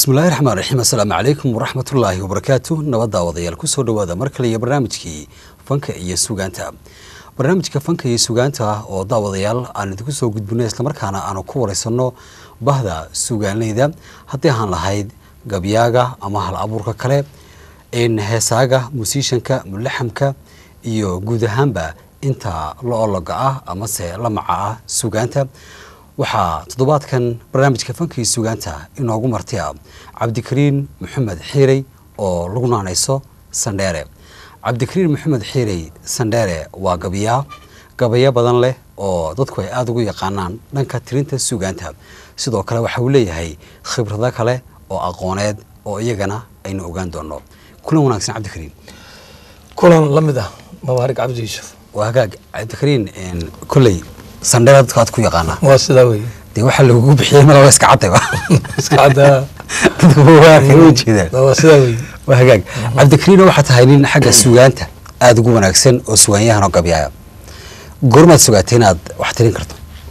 bismillahi raxmaan raxiim assalaamu calaykum waraxmatullaahi wabarakaatu nabadda wadayaal kusoo dhowaada mar kale iyo barnaamijkii fanka iyo sugaanta barnaamijka fanka iyo sugaanta oo daawadayaal aan idinku soo gudbino islamarkaana aanu ku wareysanno bahda sugaanleyda haddii ahaan lahayd gabyaaga ama hal abuurka kale heesaaga musiishanka mulaxamka iyo guud ahaanba inta la ologa ah amase la maca ah sugaanta waxaa toddobaadkan barnaamijka fanka iyo sugaanta inoogu marti ah cabdikariin maxamed xiirey oo lagu naanayso sandheere cabdikariin maxamed xiirey sandheere waa gabayaa gabayo badan leh oo dadku ay aada ugu yaqaanaan dhanka tirinta sugaanta sidoo kale waxa uu leeyahay khibrado kale oo aqooneed oo iyagana aynu ogaan doono kulan wanaagsan cabdikariin kulan la mid ah mabaarig cabdi yuusuf waa hagaag cabdikariin kolley sandheere dadka aad ku yaqaanaa waa sidaa wey dee waxaa lagugu bixiyey malaba iska cadayba iska caddaa dadku waa kala jeedaan waa sidaa wey waa hagaag cabdikariino waxaa tahay nin xagga sugaanta aada ugu wanaagsan oo sugaanyahan oo gabyaaya goormaad sugaatay inaad wax tirin karto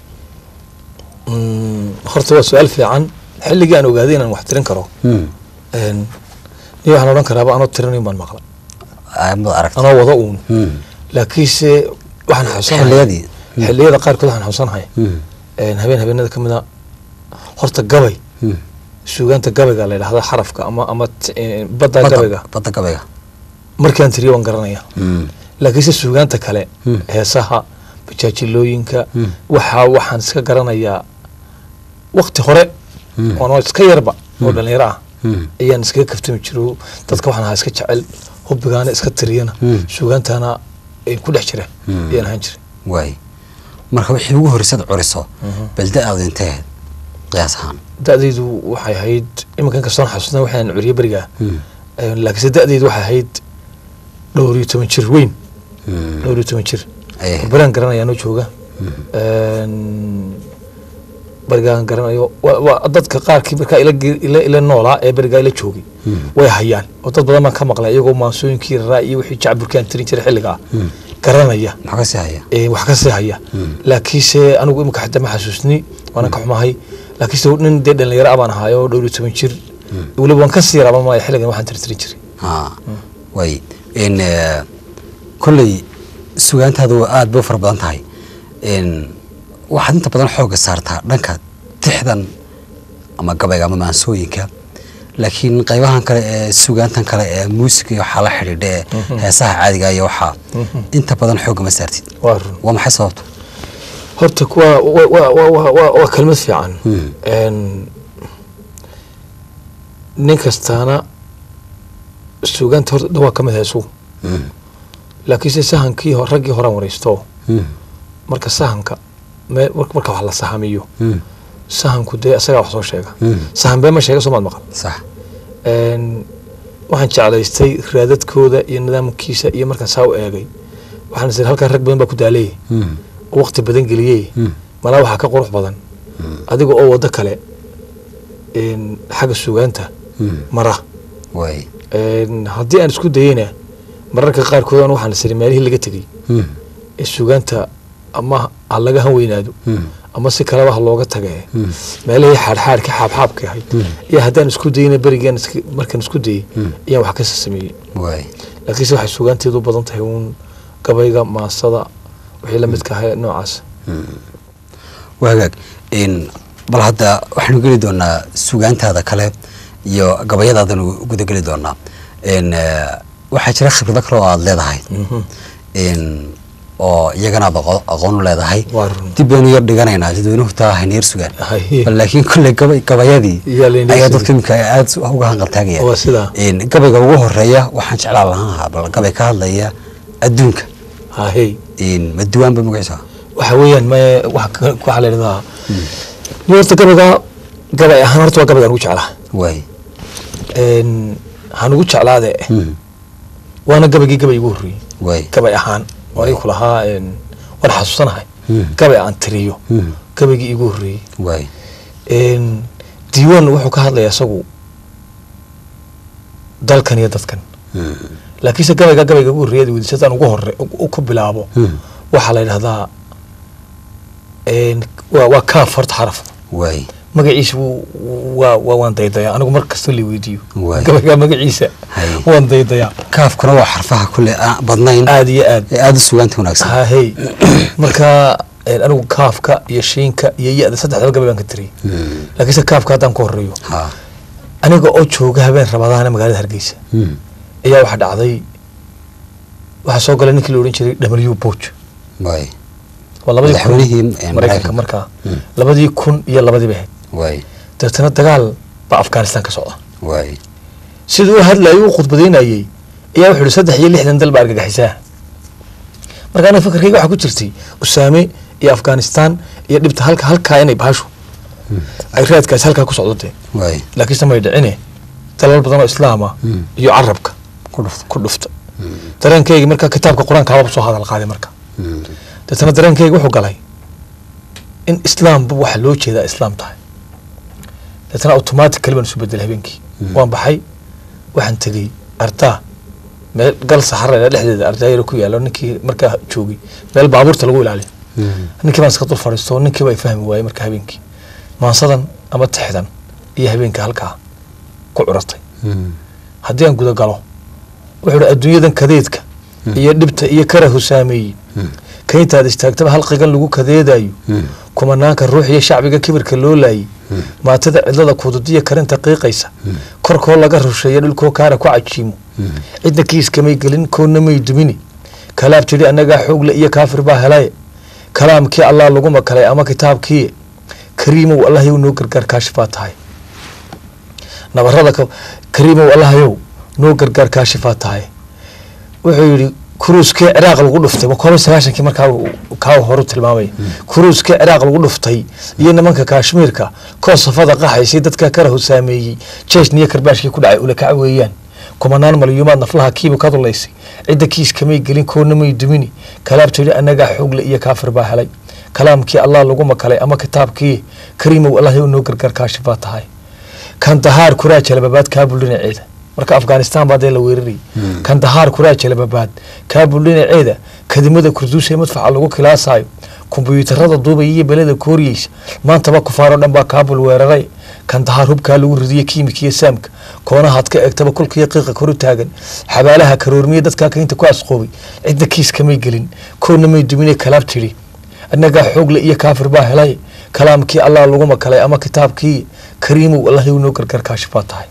Mm, horta waa su-aal fiican xilligii aan ogaaday inaan wax tirin karo n ni waxaan odhan karaaba anoo tirinayn baan maqla mad aragta anoo wada uun laakiinse waxaan xasuusanahay xilliyadii xilliyada qaarkood waxaan xasuusanahay n habeen habeenada ka mid a horta gabay suugaanta gabayga la yidhahda xarafka ama ama t- eh, badda gabayga badda gabayga markaan tiriyo waan garanaya laakiinse suugaanta kale heesaha bajaajilooyinka Mm. waxaa waxaan iska garanayaa wakti hore oonoo iska yarba oo dhalinyaro ah ayaan iskaga kaftami jiro dadka waxaan ahaa iska jecel hubbigaana iska tiriyana Mm. suugaantana ay ku dhex jira Mm. ayaan ahaan jiray waay marka wixii ugu horreysad curiso balda aad intee qiyaas ahaan da-daydu waxay ahayd iminkan kastoon xasuusna waxaan curiye berigaa Eh, laakiinse da-daydu waxay ahayd dhowr iyo toban jir weyn dhowr iyo toban jir Ay, baraan garanaya anoo jooga Een, berigaan garanayo wa- waa dadka qaarkii markaa ila ge- ila ila noolaa ee berigaa ila joogay way hayaan oo dad badan baan ka maqlay iyagoo maansooyinkii raraa iyo wixii jacburkaan tirin jiray xilligaa garanaya maxaa ka sii haya ee wax ka sii haya laakiinse anigu imika xataa ma xasuusni waana ka xumahay laakiinse nin dee dhalinyaro ah baan ahaay oo dhowr iyo toban jir weliba waan ka sii yaraaba maayo xilligan waxaan tirtirin jiray ha waay n kolley sugaantaadu aada bay u fara badan tahay n waxaad inta badan xoogga saartaa dhanka tixdan ama gabayga ama maansooyinka laakiin qaybahan kale ee sugaantan kale ee muusiga iyo waxaa la xidhiidha ee heesaha caadiga iyo waxaa inta badan xoogga ma saartid waa run waa maxay sababta horta kuwa wa- wa- wa- wa- wa- waa kelmad fiican Mm. Een, nin kastaana suugaanta horta dhawaa ka mid heesu Mm, laakiinse sahankii ho- raggii horaan wareysto mm, marka sahanka me- mar- marka wax la sahamiyo mm, sahanku dee isagaa wax soo sheega mm. sahan bee ma sheega soomaad maqal sax Een, waxaan jeclaystay raadadkooda iyo nidaamkiisa iyo markaan saa u eegay waxaan is halkan rag badan baa ku daaleeyay Mm, oo waqti badan geliyey mm, malaa waxaa ka qurux badan adiga oo waddo kale een, xagga sugaanta mm. mara waay Een, haddii aan isku dayeyna mararka qaarkood aan waxaan isiri meelihii laga tegey Mm, ee sugaanta ama ha laga han weynaado mm, ama si kaleba ha looga tage mm, meelihii xaadxaadka xaabxaabka ahayd Mm. iyo haddaan isku dayeyna berigaan iska- markaan isku dayey Mm. ayaan wax kasa sameeyey waay laakiinse waxay sugaanteedu u badan tahay uun gabayga maasada wixii la midka ahaa noocaas waa hagaag n bal hadda waxaanu geli doonaa sugaantaada kale iyo gabayadaadanu gudageli doonaa n waxaa jira khibrado kale oo aada leedahay n oo iyagana aad aqo- aqoon u leedahay Waa run. dib baynu yar dhiganaynaa dadweynuhu taa haneer sugaan Hay. bal laakiin kolley gabay gabayadii Iyaa la inoo ayaa sugan. dadka imika aada uga hanqaltaagaya Waa sidaa. n gabayga ugu horeeya waxaan jeclaan lahaa bal gabay ka hadlaya adduunka hahey n ma duwaanba magaciisa waxa weeyaan me waxa ka- waxaa la yidhahdaa ni horta gabayga gabay ahaan horta waa gabaygaan ugu jeclaa waay Een, waxaan ugu jeclaade Mm, waana gabaygii gabay igu horreeyey waay gabay ahaan waan ku lahaa een, waan xasuusanahay Mm. gabay aan tiriyo Mm, gabaygii igu horreeyey waay Een, diiwaan wuxuu ka hadlayaa isagu dalkan iyo dadkan Mm, laakiinse gabayga gabayga ugu horreeyada weydiisataan ugu hore u ku bilaabo mm, waxaa la yidhahdaa een, waa waa kaaf horta xaraf waay magaciisa wuu- waa waa- waan daydayaa anigu mar kasta la weydiiyo Waay. gabaygaa magaciisa Hay. waan daydayaa kaafkuna waa xarfaha kule aan badnayn aada iyo aad ee aada u sugaanta wanaagsan hahey marka een, anigu kaafka iyo shiinka iyo ya-da saddexdaba gabay baan ka tiriyay Mm. laakiinse kaafka haddaan ku horeeyo ha aniga oo jooga habeen rabadaana magaalada hargeysa Mm. ayaa waxaa dhacday waxaa soo galay ninkii la odhan jiray w boch waay waa labadii kun Madaxweynihii, eh, maraykanka Maraykanka. markaa Mm. labadii kun iyo labadii bay ahayd waay dabeetana dagaal baa afghanistan ka socda waay siduu u hadlayay u khudbadaynayey ayaa wuxuu ihi saddex iyo lixdan dal baa argagaxisaa marka aniga fakarkayga waxaa ku jirtay usaame iyo afghanistan iyo dhibta halka halkaa inay baashu ay raadkaas halkaa ku socdo dee waay laakiinse may dhicine dalal badan oo islaama Mm. iyo carabka ku dhufta ku dhufta dareenkaygi marka kitaabka qur-aanka hababa soo hadal qaaday marka Mm. deetana dareenkayga wuxuu galay in islaamba waxa loo jeedaa islaam tahay deetana automatically baan isu bedelay habeenkii Mm. waan baxay waxaan tegey ardaa meel gal saxara dhexdeeda ardaa yar ku yaalo ninkii markaa joogay meel baabuurta lagu ilaaliyo Mm. ninkii baan iska dul fadhiisto ninkii baa i fahmi waayey marka habeenkii maansadan ama tixdan iyo habeenka halkaa ku curatay Mm. haddii aan guda galo wuxuu hi adduunyadan kadeedka Mm. iyo dhibta iyo karahu saameeyey Mm. ka intaad istaagtaba halqigan lagu kadeedayo Mm. kumanaanka ruux iyo shacbiga kibirka loo laayay Mm. maatada cidlada kududiya karinta qiiqaysa Mm. korkoo laga rusheeya dhulkoo kaara ku cajiimo Mm. cidna kiiskamay gelin koonna may dumini kalaab tidhi annagaa xoogle iyo kaafir baa helaye kalaamkii allah lagu makalay ama kitaabkii kariimow allahyow noo gargaar kaashifaa tahay nabarada ka- kariimow allahyow noo gargaar kaashifaa tahay wuxuu yidhi kuruuskii ciraaq lagu dhuftay waa koob sagaashankii markaa uu- kaa horu tilmaamay kuruuskii ciraaq lagu dhuftay iyo nimanka kaashmiirka koo safada qaxaysay dadka karahu saameeyey jeeshna iyo karbaashkii ku dhacay ulakaca weeyaan kumanaan malyuumaad naflaha kiiba ka dulaysay cidda kiis kamay gelin koonna may dumini kalaabta yidhi annagaa xoogle iyo kaafir baa helay kalaamkii allah lagu makalay ama kitaabkii kariimow allah yow noo gargaar kaashifaa tahay kandahaar kuraa jalababaad kaabul dhinaceeda marka afghanistan baa dee la weerarayay Mm. kandahaar kuraa jalababaad kaabul dhinaceeda kadimada kurduus ee madfaca lagu kilaasayo kumbuyuutarada duubaya iyo beleda kooriyeysa maantaba kufaaroo dhan baa kaabul weeraray kandahaar hubkaa lagu ridiye kiimika iyo saamka koonahaad ka eegtaba kulkiiyo qiiqa koru taagan xabaalaha karoormiye dadkaa kaynta ku asqoobay cidda kiis kamay gelin koonna may dumine kalaab tidhi annagaa xoogle iyo kaafir baa helay kalaamkii allah lagu makalay ama kitaabkii kariimow allah yow noo gargaar kaashifaa tahay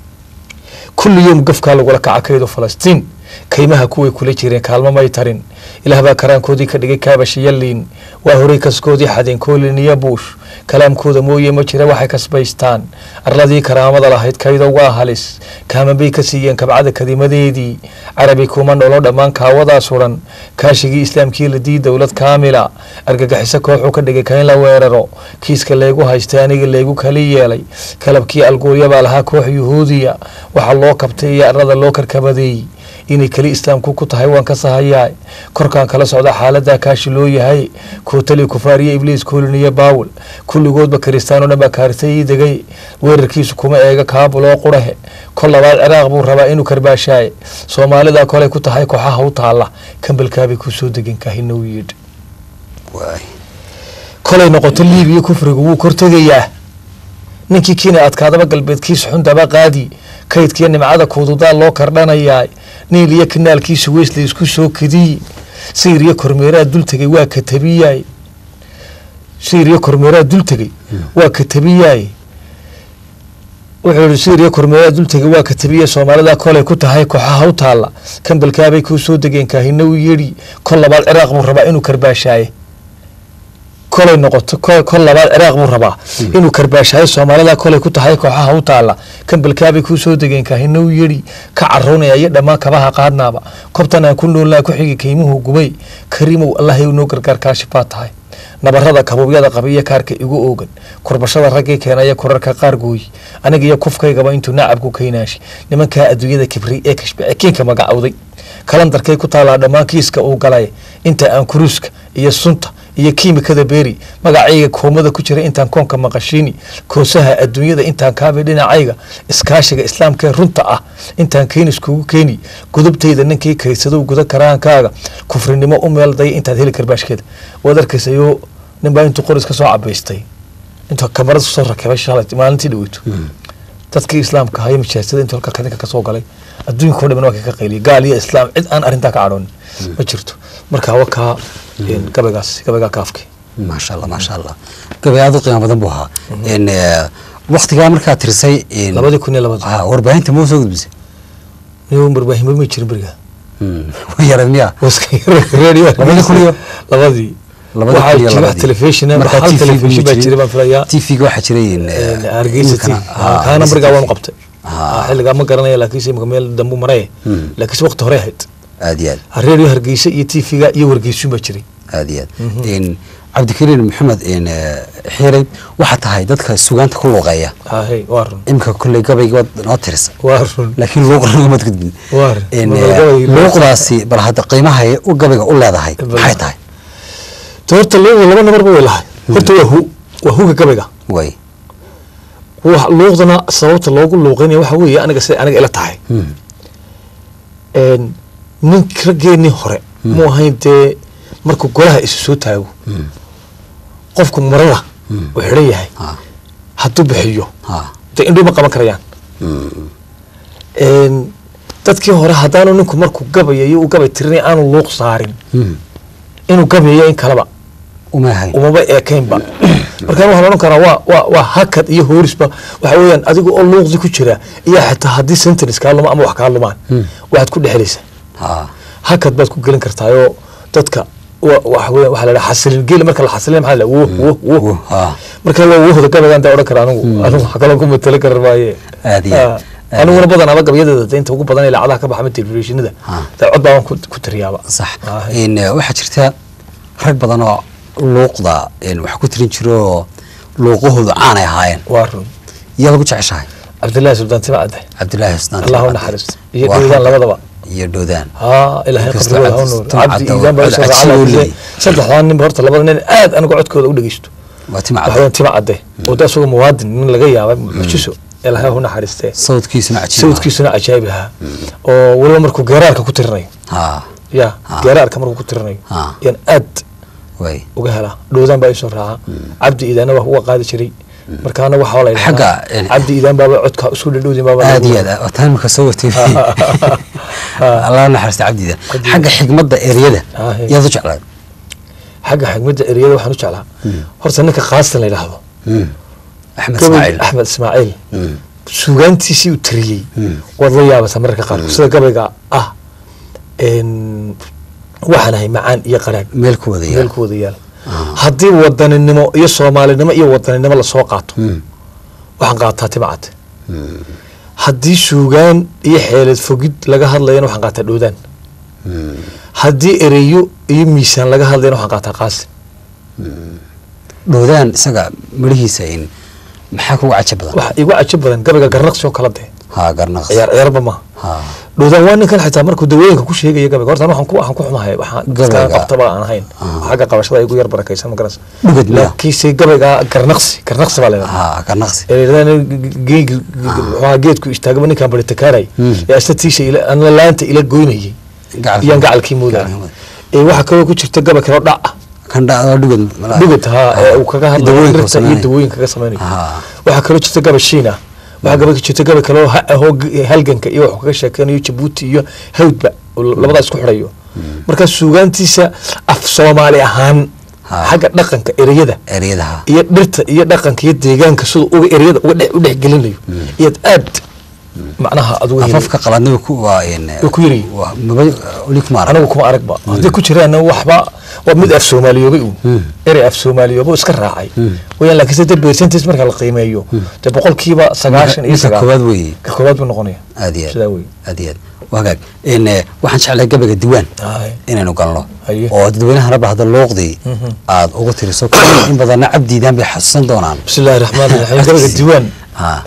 kulli yowm gafkaa lagula kaca kaydo falastiin kaymaha kuway kula jireen kaalmo may tarin ilaah baa karaankoodii ka dhigay kaabashiyaliin waa horay kaskoodii xadeen koolin iyo buush kalaamkooda mooye ma jira waxay kasbaystaan arladii karaamada lahayd kaydo waa halis kaaman bay ka siiyeen kabcada kadimadeedii carabi kuma nolo dhammaan kaawadaa suran kaashigii islaamkii la dii dowlad kaamila argagixiso kooxuu ka dhigay kayn la weeraro kiiska leegu haystay aniga leegu kali yeelay kalabkii alguurya baa lahaa koox yuhuudiya waxaa loo kabtay iyo arlada loo karkabadeeyey inay keli islaamku ku tahay waan ka sahayaa korkaan kala socda xaaladaa kaashi loo yahay kootali kufaariya ibliis kooliniyo baawel kulligoodba kiristaano dhan baa kaarisay ii degay weerarkiisu kuma eega kaabul oo qurahe kol labaad ciraaq buu rabaa inuu karbaashaaye soomaalida kolay ku tahay kooxaha u taalla kambalkaabay ku soo degan kahinow yidh waay kolay noqoto liibiya kufrigu wuu kortegayaa ninkii kiina adkaadaba galbeedkiisa xundaba qaadi kaydkiiyo nimcada kuududaa loo kardhanayaa niil iyo kanaalkiisa weysla isku soo kadiyi sayr iyo kormeeraa dul tegay waa katabiyaay sayr iyo kormeeraa dul tegay waa katabiyaay wuxuu yihi sayr iyo kormeeraa dul tegay waa katabiya soomaalida kolay ku tahay kooxaha u taalla kambalkaabay kuu soo degeen kaahina u yedhi kol labaad ciraaq buu rabaa inuu karbaashaaye kolay noqoto ko- kol labaad ciraaq buu rabaa inuu karbaashaayo soomaalida kolay ku tahay kooxaha u taalla kambalkaabay kuu soo degeen kaahina u yedhi ka carownaya iyo dhammaan kabaha qaadnaaba kobtan aan ku noolnaa ku xigi kaymuhu gubay kariimow allah yow noo gargaar kaashifaa tahay nabarada kabuubyada qaba iyo kaarka igu oogan kurbashada raggii keenaya korarka qaar gooyi aniga iyo kufkaygaba intuu nacabku kaynaashi nimankaa adduunyada kibri ee kashbice kiinka magacowday kalandarkay ku taalaa dhammaan kiiska uu galay inta aan kuruuska iyo sunta iyo kiimikada beeri magacayga koomada ku jira intaan koonka maqashiini koosaha adduunyada intaan kaabay dhinacayga iskaashiga islaamkee runta ah intaan keenis kugu keeni gudubtayda ninkii kaysadow guda karaankaaga kufrinimo u meeldaya intaad heli karbaashkeeda waad arkaysayo ninbaa intuu qoris ka soo cabaystay intuu kamarad soo rakibay shalay maalintii dhaweyto dadkii islaamka ahaa iyo majaasada intuu halka kadinka kasoo galay adduunka oo dhaman waa ka qayliyay gaal iyo islaam cid aan arrintaa ka cadhoonin ma jirto marka wakaa gabaygaas gabaygaa kaafki maasha allah maasha allah gabay aad u qiimo badan buu ahaa n waktigaa markaad tirisay n- labadii kun iyo labadii Ah, warbaahinta ma soo gudbisay niyo barbaahimo ma jirin beriga way yareed miya radio Labadii kun iyo- labadii labada waxaa kun iyo jira labadii. telefishin Markaa hal TV telefishin ma baa jirin. jiray baan filayaa TV-ga waxaa jiray n- hargeysa imikana- TV. ah, kaana Hargeysa berigaa TV. waanu qabtay Ah. Ah, xilligaa ma garanaya laakiinse imika meel dambu maray Mm. laakiinse waqti hore ahayd aad iyo aad radio hargeysa iyo tv-ga iyo wargeysun baa jiray aad iyo aad n cabdikariin maxamed n xiirey waxaa tahay dadka sugaanta ku luuqeeya hahe waa run imika kolley gabayga waad noo tirisa waa run laakiin luuqnagamaad gudbin Waar. n Mar gabay- luuqdaasi bal hadda qiimahay u gabayga u leedahay Bal- maxay tahay de horta luuqda laba nabarba way lahay horta waa hu waa huga gabayga way Wax- luuqdana sababta loogu luuqeynaya waxa weeye aniga siday aniga ila tahay Mm. een, nin raggeenii hore mu ahayn dee markuu golaha isu soo taago Mm. qofku marada Mm. uu xidhan yahay ha hadduu bixiyo ha dee indhuu ma qaban karayaan Mm. Een, dadkii hore haddaanu ninku markuu gabayayo uu gabay tirinay aanu luuq saarin Mm. inuu gabayayo in kaleba uma ahayn umaba eekaynba markaan waxaan odhan karaa waa waa waa hakad iyo hoorisba waxa weeyaan adiga oo luuqdi ku jira iyo xitaa haddii sentence kaa luma ama wax kaa lumaan Hmm. waxaad ku dhexelaysaa ha hakad baad ku gelin kartaayoo dadka wa- waxa weeyaan waxaa la dhaha xasilin geeli marka la xasilin maxaa la dhaha wo wo wo Wo, ha. marka waa wohda gabaygaan daa odhan kara anigu anigu wax kaloo ku matali kara maaye Aad iyo aad. Ah, aniguna badan aba gabayadeeda de inta ugu badan ee lacadaha ka baxa ma telefishinada Ha. dee cod baan ku ku tiriyaaba sax Ah, n waxaa jirta rag badan oo luuqda n wax ku tirin jiro oo luuqahoodu caanay ahaayeen waa run yaa lagu jeceshahay cabdillaahi sultaan tima cadde cabdillaahi xusnaan allah u Timcadde. naxariisto iyo Waa dhowdaan rag- labadaba iyo dhowdaan haa ilaahay Inkastoo qabrigooda ha cabdi- nuur Timcadde cabdi oo iidaan baa cod isoo cajsi raacay uu laakiinse leeyahay. saddexdaan nin ba horta labada nin aad anigu codkooda u dhegeysto waa timcadde waxaweyaan tima cadde oo da isagoo muwaadin nin laga yaabay mucjiso ilaahay hu naxariistee sawdkiisuna cajiib sawdkiisuna cajaabi ahaa oo weliba markuu geeraarka ku tirinayo ha ya Ah. geeraarka markuu ku tirinayo Ah. yaan aad way uga helaa dhowdaan baa isoo raaca cabdi iidaanna waa uga qaadi jiray markaana waxaa la yidhahdaa Xagga, eh, cabdi iidaan baaba codka isku dhadhowdin baaba aad lagu- iyo aad waa taimika soo watay allah naxariista cabdida Cabdida. xagga xigmadda eryada Ah, hey. yaad u jeclaad xagga xigmadda ereyada waxaan u jeclaa horta ninka qaastan la yidhaahdo Mm. axmed gabay ismaaciil axmed ismaaciil Mm. suugaantiisii uu tiriyey Mm. waad la yaabaysaa mararka qaarkood sida gabayga ah een, waxaan ahay macaan iyo qaraadh meel ku wada meel yaal ku wada yaal haddii wadaninimo iyo soomaalinimo iyo wadaninimo lasoo qaato Mm. waxaan qaataa timcad haddii suugaan iyo xeelad fogid laga hadlayana waxaan qaataa dhowdaan Mm. haddii ereyo iyo miisaan laga hadlayana waxaan qaataa qaasin dhowdaan isaga midhihiisa in maxaa kugu caja badan waxa igu cajo badan gabayga garnaqsi oo kala dee ha garnaqs ciyaar ciyaarba maaha ha dhowdaan waa ninkan xitaa markuu dawooyinka ku sheegaya gabayga horta waxaan ku waxaan ku xumahay waxaan Gabayga. dadka qabtaba aan ahayn Ah. xagga qabashada igu yar barakaysan ma garanaysa Dhugad miyaa? laakiinse gabayga garnaqsi garnaqsi baa leedahay ha garnaqsi waxaa geedku istaagaba ninkaan bari takaaray Hmm. ee astatiisha ila ana laanta ila goynayay Gacalkii- iyaan gacalkii moodaya Gacalkii moodaya. ee waxaa kaloo ku jirta gabay kaloo dhac ah kan dhacda dhugad malaha. dhugad haa ee uu kaga hadlayo Dawooyinka dhirta iyo sameynaya. dawooyinka kaga samaynayo Ah. waxaa kaloo jirta gabay shiin ah waxaa gabay jirta gabay kaloo ha- ahoo g- halganka iyo waxuu kaga sheekeynayo jabuuti iyo hawdba oo labadaa isku xidhayo marka suugaantiisa af soomaali ahaan Ha. xagga dhaqanka ereyada eryadaha iyo dhirta iyo dhaqanka iyo deegaanka siduu uga ereyada uga dhex u dhexgelinayo iyaad aad macnaha aad uga heli afafka qaladnima ku waa in Way ku yaryihiin. waa maba weli kuma arag anigu kuma aragba hadday ku jiraanna waxba waa mid af soomaaliyoobay uu Hmm. erey af soomaaliyoobo iska raacay Hmm. wayaan laakiinse de percentage marka la qiimeeyo dee boqolkiiba sagaashan iyo Ninka sagaal koowaad weeye ka koowaad buu noqonaya aad iyo sidaa aad wey aad iyo aad waa hagaag in eh, waxaan jeclahay gabayga diwaan Aye. inaynu galno Haye. oo dadweynahana bahda luuqdii Mhm. aad ugu tiriso in badanna cabdiidaan bay xasuusan doonaan bismi illahi raxmaan raxiim gabayga diiwaan ha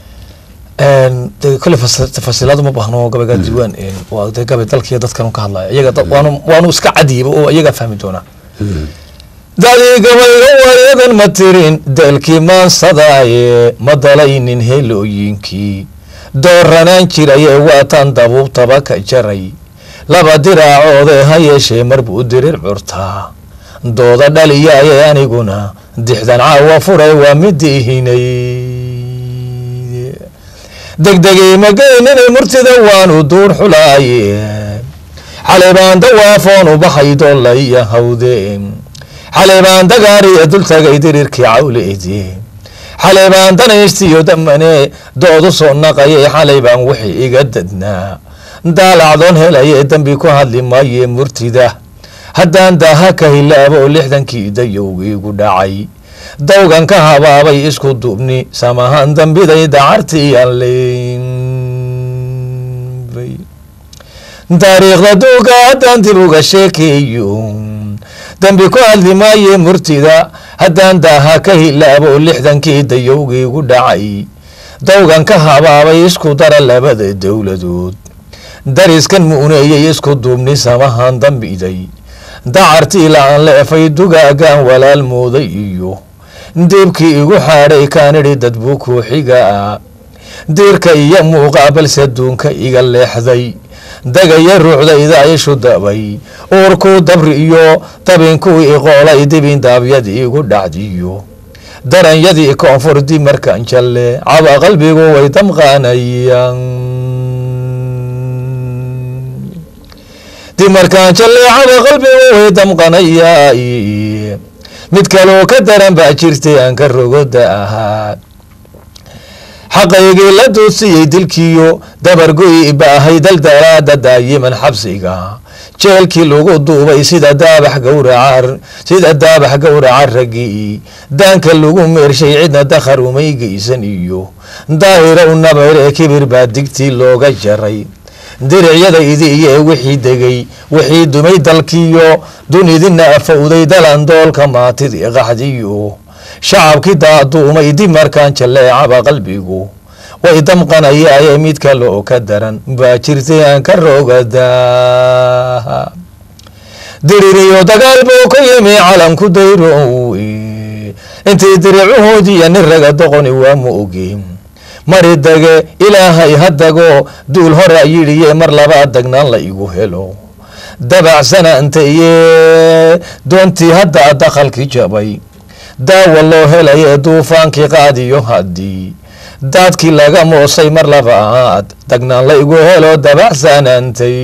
de kole tafasiilaadu ma baahno gabayga diiwaan waa de gabay dalkiiyo dadkan ka hadlaya iyaga dad- waanu waanu iska cadiiba oo iyagaa fahmi doonaa dadii gabayga wareedan ma tirin dalkii maansadaaye ma dalaynin helooyinkii dooranaan jiraye waataan dabuubtaba ka jaray laba diraacoode ha yeeshee mar buu dirir curtaa dooda dhaliyaye aniguna dixdan caawa furay waa midihinay degdegay magaynanay murtida waanu duur xulaaye xalay baan dawaafoon u baxay doolaya hawde xalay baan dagaariya dul tagay dirirkii cawleedi xalay baan danaystiyo damane doodu soo naqayay xalay baan wixii iga dadnaa daalacdoon helaye dembi ku hadli maaye murtida haddaan daaha ka hilaabo lixdankii dayowgiigu dhacay dawgan ka habaabay isku duubni samahan dambiday dacartiyanleynbay taariikhda duuga haddaan dib uga sheekeeyo dembi ku hadli maaye murtida haddaan daaha ka hilaabo lixdankii dayowgiigu dhacay dawgan ka habaabay isku dara labada dowladood dariskan muuneeyey isku duubni samahan dambiday dacartii la-aan leefay dugaagaan walaal mooday iyo diibkii igu xaadhay kaanidhi dad buu kuuxiga ah diirka iyo muuqaa balse duunka iga leexday dagaya ruuxdayda ishu dabay uurkuu dabri iyo dabinkuu iqoolay dibin daabyadii igu dhacdiyo daranyadii koonfur dib markaan jalle caba qalbigu way damqaanayaan dib markaan jalle caba qalbigu way damqanayaa mid kaloo ka daran baa jirtay aan ka rogoda ahaa xaqaygii la duudsiyey dilkiyo dabargoy baahay daldalaada daayiman xabsiga jeelkii lagu duubay sida daabax gawraca sida daabax gawraca raggii daanka lagu meershay cidna dakhar umay geysan iyo daahirow nabayre kibir baa digtii looga jaray diricyadaydiiye wixii degay wixii dumay dalkiyo dunidina afowday dalandoolka maatidii qaxdiyo shacabkii daaduumay dib markaan jalleecaba qalbigu way damqanayaaye mid kale oo ka daran baa jirtay aan ka rogadaa diririyo dagaal buu ka yimi calanku dayrow intii diricuhoodiiyo nin raga doqoni waa ma ogi mari dage ilaahay hadago duul hora yidhiye mar labaa dagnaan la igu helo dabacsana intaiye doontii hadda dakhalkii jabay daawa loo helaye duufaankii qaadiyo haddii daadkii laga moosay mar labaad dagnaan la igu helo dabacsanantay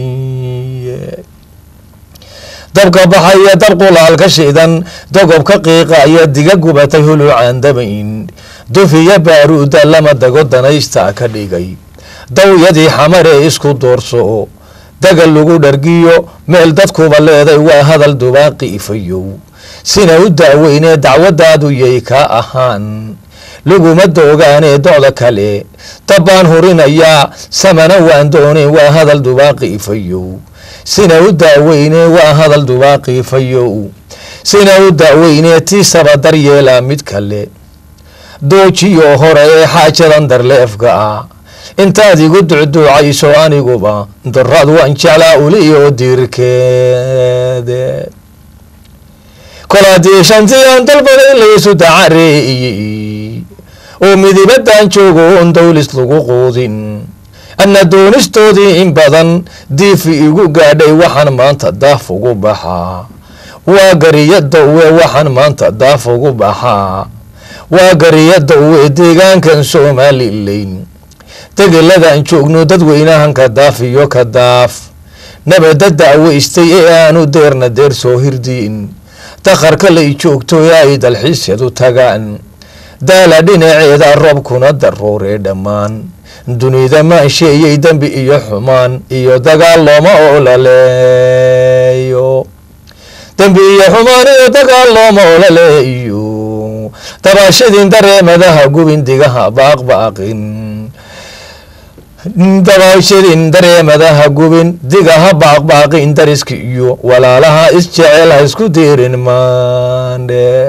dabka baxaya dab qulaalka shidan dogobka qiiqaya diga gubatay huluucaan dabayn dufiya baaruuda lama dago danaysta ka dhigay dawyadii xamaree isku doorso dagal lagu dhargiyo meel dadkuba leeday waa hadal dubaaqi ifayow sina u daaweynee dacwadaadu yay ka ahaan laguma doogaanee docda kale dabbaan hurinayaa samana waan dooneen waa hadal dubaaqi ifayow sina u daaweynee waa hadal dubaaqi ifayow sina u daaweynee tiisaba daryeelaa mid kale doojiyo hore ee xaajadan darleefka ah intaad igu ducduucayso aniguba daraad waan jeclaa uliyo diirkeede kolaadii shantii aan dalbaday laysu dacareeyey oo midibadan joogo on dawlis lagu quudin anna doonistoodii in badan diifi igu gaadhay waxaan maanta daaf ugu baxaa waa gariya dawwe waxaan maanta daaf ugu baxaa waa gariya dawwe deegaankan somalilayn degeladaan joogno dadweynahan ka daaf iyo ka daaf nabada daaweystay ee aanu deerna deer soo hirdiin dakharka lay joogto ee ay dalxiisyadu tagaan daala dhinaceeda roobkuna darooree dhammaan dunida maansheeyey dembi iyo xumaan iyo dagaal looma olaleeyo dembi iyo xumaan iyo dagaal looma olaleeyo dabaashadin dareemadaha gubin digaha baaqbaaqin dabaashadin dareemadaha gubin digaha baaqbaaqin dariski iyo walaalaha isjecel ha isku diirin maandhe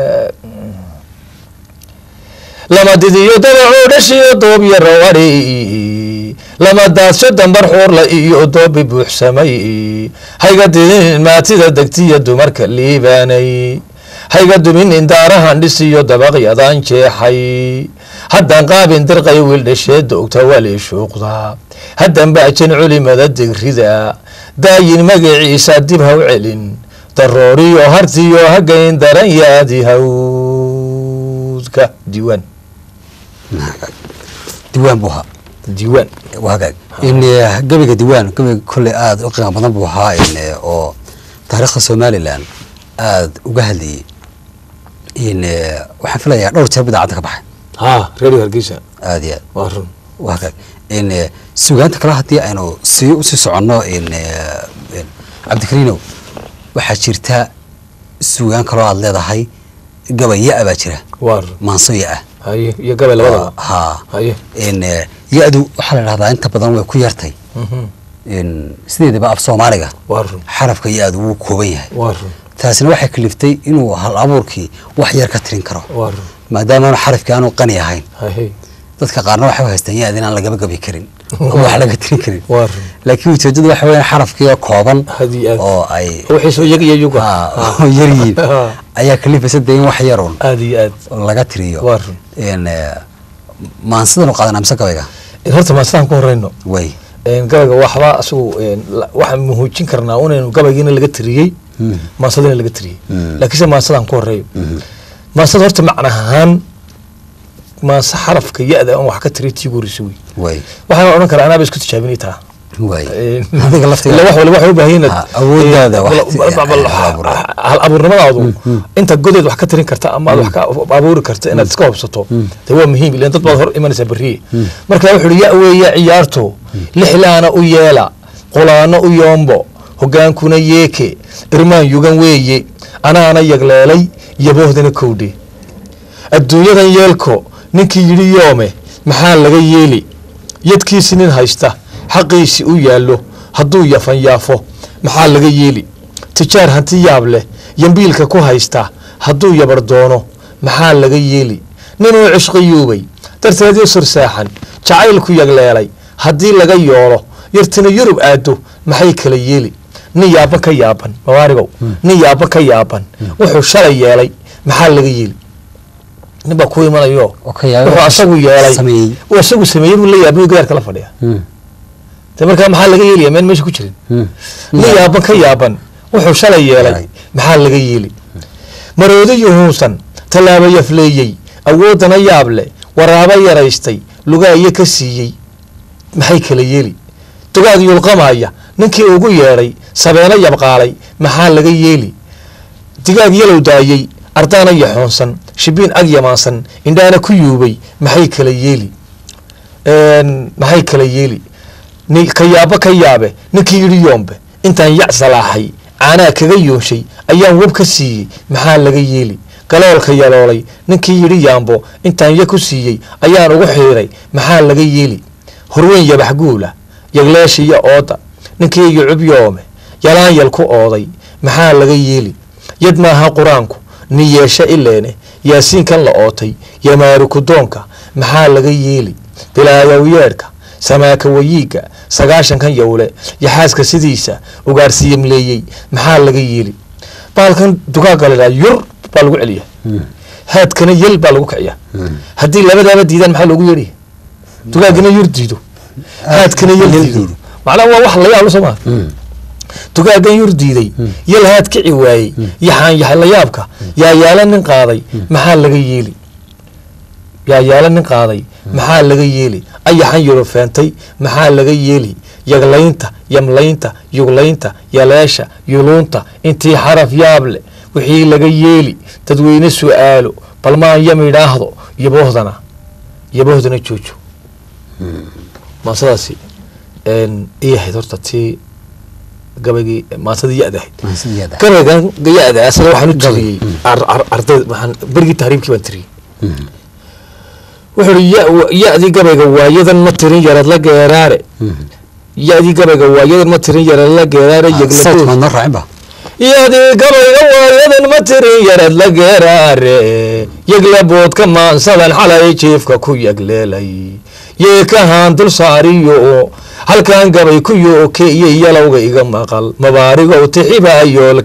lama didiyo dabacoo dhashiyo doob yaro adhi lama daadsho dambar xuurla iyo doobi buuxsamay hayga didin maatida degtiya dumarka liibaanay hayga dumin indaarahan dhisiyo dabaqyadan jeexay haddan qaabin dirqay wiildhasheeda ogta wali shuuqda haddan baajan culimada digrida daayin magaciisa dib haw celin darooriyo hartiyo hagayn daran yaadi hawdka diiwaan diwaan buu ahaa diiwaan waa hagaag in eh, gabayga diwaan gabayga kolley aada u qiimo badan buu ahaa in eh, oo taariikhda somalilan aada uga hadlayay in eh, waxaan filayaa dhowr jeer bidaacadda ka baxay ha reer hargeysa aada iyo aad waa run waa hagaag in eh, sugaanta kale haddii aynu sii usii soconno in eh, in cabdikariinow waxaa jirta sugaan kaloo aada leedahay gabay ya-a baa jira waa run maanso ya-a haye iyo gabay labadaba ha haye in eh, ya-du waxaa la dhahdaa inta badan way ku yartay Mhm. in sideedaba af soomaaliga waa run xarafka ya-du wuu kooban yahay waa run taasina waxay kaliftay inuu hal abuurkii wax yar ka tirin karo waa run maadaama aanu xarafkii aanu qani ahayn haye dadka qaarna waxay u haystaan ya-da inaan lagaba gabi karin oo wax laga tirin karin waa run laakiin ujeedadu waxa weya xarafkii oo kooban Had iyo aad. oo ay wixii soo yag iyo yuga ha, oo yar yihiin Ha. ayaa kalifaysa dee in wax yarun aad iyo aad oo laga tiriyo Waa run. in eh, maansidan u qaadanaa mise gabayga horta maastaan ku horeyno way Een, gabayga waxba asagu een, la- waxaan muhuujin karnaa unaynu gabaygiina laga tiriyey Mm. maasadina laga tiriyey Mm. laakiinse maasadaan ku horeeyo Mhm. maasada horta macna ahaan maase xarafka ya-da aan wax ka tiriy tii guurisa wey way waxaan odhan karaa anaaba isku tijaabinay taa way Een, adiga laftiga ila wax waliba waxay u baahan yihiin Ha, awooddaada een, wax bal- ti- bal- bal- hal abuur. hal abuurnimadaadu inta godeed wax ka tirin karta ama aad wax ka abuuri karta inaad iska hubsato dee waa muhiim ilan dad baad hor imanaysaa berriye marka wuxuu uhi ya weeye ciyaarto lixlaana u yeela qulaano u yoombo hogaankuna yeeke irmaan yugan weeye anaana yagleelay yaboohdana kowdhe adduunyadan yeelko ninkii yidhi yoome maxaa laga yeeli yadkiisi nin haysta xaqiisi u yaallo hadduu yafan yaafo maxaa laga yeeli tijaar hanti yaab leh yambiilka ku haysta hadduu yabar doono maxaa laga yeeli ninuu cishqiyuubay darteedii sursaaxan jacaylku yagleelay haddii laga yoolo yartina yurub aado maxay kala yeeli nin yaaban ka yaaban mawaarigow nin yaaban ka yaaban wuxuu shalay yeelay maxaa laga yeeli nin baa ku imanayo oo ka yaabay wuxuu asagu yeelay sameeyey uu asagu sameeyey buu la yaabay gaarka la fadhiya Mm. de markaa maxaa laga yeelaya meel meesha ku jirin Mm. nin yaaban ka yaaban wuxuu shalay yeelay Yeelay. maxaa laga yeeli maroodi yuhuunsan tallaabo yafleeyey awooddana yaab leh waraabo yaraystay lugaayo ka siiyey maxay kala yeeli dugaag yulqamaya ninkii ugu yeedhay sabeeno yabqaalay maxaa laga yeeli digaag yalow daayey ardaana yaxoonsan shibiin ag yamaansan indhaana ku yuubay maxay kala yeeli Een, maxay kala yeeli ni ka yaabo ka yaabe ninkii yidhi yoombe intaan yac salaaxay caanaa kaga yoonshay ayaan web ka siiyey maxaa laga yeeli galoolka yaloolay ninkii yidhi yaambo intaan ya ku siiyey ayaan ugu xiiray maxaa laga yeeli horweyn yabax guula yagleeshiya ooda ninkii yucub yoome yalaan yal ku ooday maxaa laga yeeli yad maaha qur-aanku ni yeeshe ileene yaasiinkan la ootay yamaari kudoonka maxaa laga yeeli bilaayow yeedhka samaaka wayiiga sagaashankan yowle yaxaaska sidiisa ugaarsiiyamleeyey maxaa laga yeeli baalkan dugaagga la yidhaha yur baa lagu celiya haadkana yel baa lagu kiciya haddii labadaaba diidaan maxaa loogu yeedhaya dugaaggana yur diido haadkana yel diido macnaha waa wax la yaablo soo maa Mm. dugaaggan yur diiday yal haad kici waayey yaxaan yahay la yaabka yaa yaala nin qaaday maxaa laga yeeli yaa yaala nin qaaday maxaa laga yeeli ayaxan yuro feentay maxaa laga yeeli yaglaynta yamlaynta yuglaynta yaleesha yuluunta intii xaraf yaab leh wixii laga yeeli dadweyne su'aalo balmaan yam idhaahdo yaboohdana yaboohdana joojo maasadaasi ii ahayd horta tii gabaygii maasadii ya-da ahayd Maansideeda. gabaygan ya-da asaga waxaan u Gabay, tiriyey mm. ar- ar- arday waxaan berigii tahriibkii baan tiriyey Mm. wuxuu ihi ya- ya-dii gabayga waayadan ma tirin yarad la geeraare Mm. ya-dii gabayga waayadan ma tirin yarad la geeraare Ah, sawdka yegladood maad noo raacin ba ya-dii gabayga waayadan ma tirin yarad la geeraare yeglaboodka maansadan xalay jiifka ku yegleelay yeekahaan dul saariyo halkan gabay ku yooke iyo yalowga iga maqal mabaarigow tixiba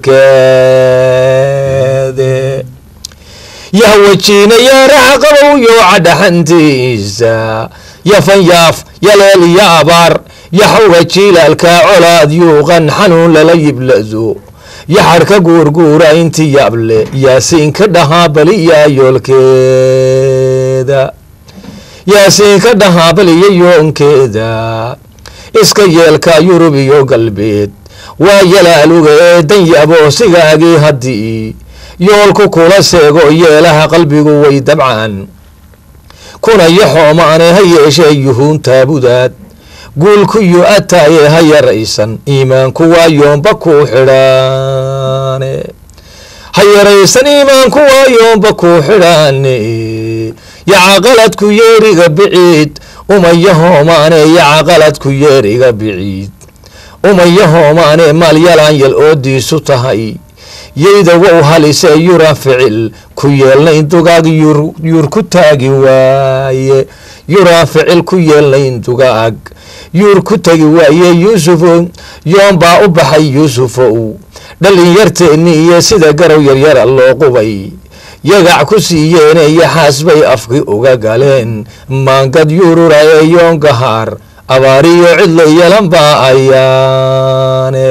yoolkeede yahwajiina yaaraxa qabow yooca dhaxantiisa yafan yaaf yaleel iyo abaar yaxowga jiilaalka colaad yuuqan xanuun lala yiblado yaxarka guurguura inti yaable yaasiinka dhahaa baliya yoolkeeda yaasiinka dhahaa baliya yoonkeeda iska yeelka yurub iyo galbeed waa yalaaluga ee dan yaboosigaagii haddii yoolku kula seego yeelaha qalbigu way dabcaan kuna yaxoomaane ha yeeshee yuhuun taabudaad guulkuyo ataaye ha yaraysan iimaanku waa yoomba kuu xidhaane ha yaraysan iimaanku waa yoomba kuu xidhaane yacaqaladku yeeriga biciid umaya hoomaane yacaqaladku yeeriga biciid umaya hoomaane maal yalaan yal oodiisu tahay yeyda wow halisee yuran ficil ku yeelnayn dugaag yuur ku taagi waaye yuran ficil ku yeelnayn dugaag yuur ku tagi waaye yuusufo yoon baa u baxay yuusufow dhalinyarteenni iyo sida garow yaryara loo qubay yagac ku siiyeene yaxaas bay afki uga galeen maangad yurura ee yoon gahaar abaariyo cidlo yelan baa ayaane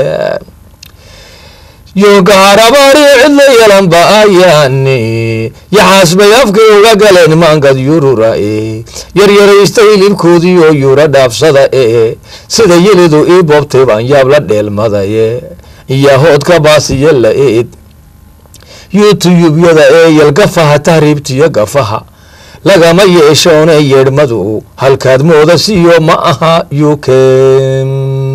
yoongahaar abaariyo cidlo yelan ba ayaane yaxaas bay afki uga galeen maangad yurura ee yaryaraysta hilibkoodii oo yuura dhaafsada ee sida yelidu ii boobtay baan yaab la dheelmadaye iyahoodka baasiyo la eed youtuyubyada ee yalgafaha tahriibtiyo gafaha lagama yeeshoone yeedhmadu halkaad mooda siyo ma aha yuken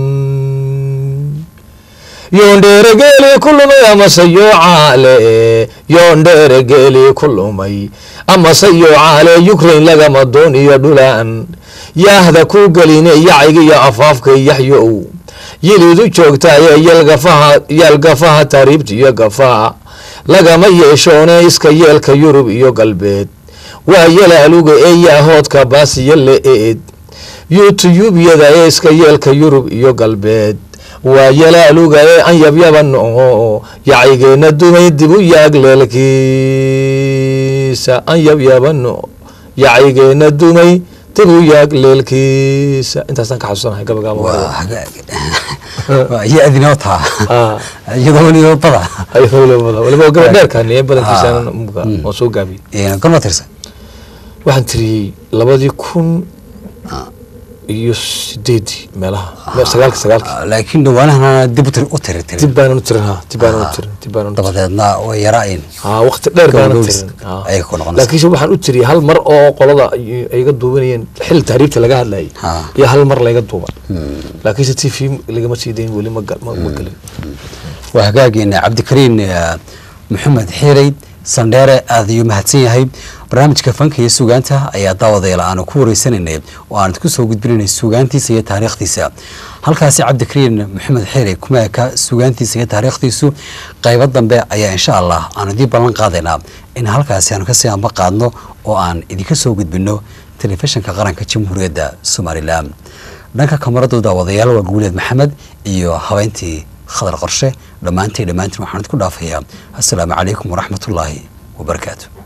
yoondheeregeeli ku lumay amase yoocaale yoondheeregeeli ku lumay amase yoocaale yukrain lagama dooniyo dhulaan yaahda ku geline yacigiyo afaafka yaxyow yilidu joogtaaye yalgafaha yaalgafaha tahriibtiyo gafaha lagama yeeshoone iska yeelka yurub iyo galbeed waa yalaaluga ee yaahoodka baasiyo la eed youtuyubyada ee iska yeelka yurub iyo galbeed waa yalaaluga ee anyabyabano yacigeenna dumay dib u yaag leelkiisa anyabyabano yacigeenna dumay dib u yaag leelkiisa intaasaan ka xasuusanahay gabagaaba waa hagaag waa iyo adinoo taa Ah. iyadoo weliba bada waliba gabadheerkani ee badankiisa waan soo gaabiyey gorma tirsan waxaan tiriyey labadii kun iyo sideedii meelaha me- sagaalki sagaalki laakiin dhawaanahana dib u tir- u tiri tiri dib baanan u tirin ha dib baanan u tirin dib baanan u tirin dabadeedna way yaraayn ha waqti dheer baanan Gabagabis tirin ha. ayay ku noqonaysaa. laakiinse waxaan u tiriyey hal mar oo qolada ay- ay iga duubanayeen xil tahriibta laga hadlayay Ha. iyo hal mar layga duuba laakiinse t v lagama sii dayn weli ma gal- ma- ma gelin waa hagaageena cabdikariin eh, maxamed xiireyd sandheere aad ayuu mahadsan yahay barnaamijka fanka iyo sugaanta ayaa daawadayaal aanu ku wareysanaynay oo aan ku soo gudbinaynay sugaantiisa iyo taariikhdiisa halkaasi cabdikariin maxamed xiirey kuma eka sugaantiisa iyo taariikhdiisu qaybo dambe ayaa insha allah aanu idii ballan qaadaynaa in halkaasi aanu kasii amba qaadno oo aan idinka soo gudbino telefishinka qaranka jamhuuriyadda somalilan dhanka kamaradu daawadayaal waa guuleed maxamed iyo habeyntii khadar qorshe dhammaantay dhammaantiin waxaan idinku dhaafayaa assalaamu calaykum waraxmatullaahi wabarakaatu